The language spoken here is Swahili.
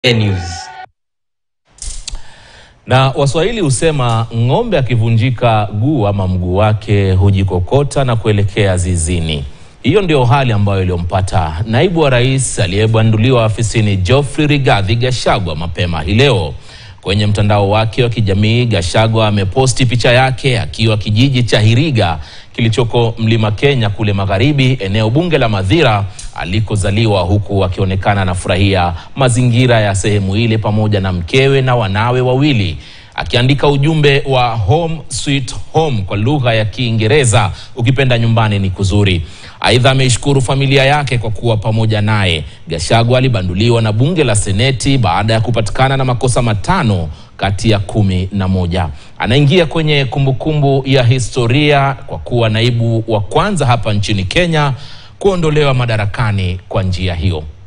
News. Na Waswahili husema ng'ombe akivunjika guu ama mguu wake hujikokota na kuelekea zizini. Hiyo ndio hali ambayo iliyompata naibu wa rais aliyebanduliwa afisini Geoffrey Rigathi Gachagua mapema hii leo. Kwenye mtandao wake wa kijamii, Gachagua ameposti picha yake akiwa kijiji cha Hiriga kilichoko Mlima Kenya kule magharibi, eneo bunge la Mathira alikozaliwa, huku akionekana anafurahia mazingira ya sehemu ile pamoja na mkewe na wanawe wawili akiandika ujumbe wa home sweet home kwa lugha ya Kiingereza, ukipenda nyumbani ni kuzuri. Aidha, ameishukuru familia yake kwa kuwa pamoja naye. Gachagua alibanduliwa na bunge la seneti baada ya kupatikana na makosa matano kati ya kumi na moja. Anaingia kwenye kumbukumbu ya historia kwa kuwa naibu wa kwanza hapa nchini Kenya kuondolewa madarakani kwa njia hiyo.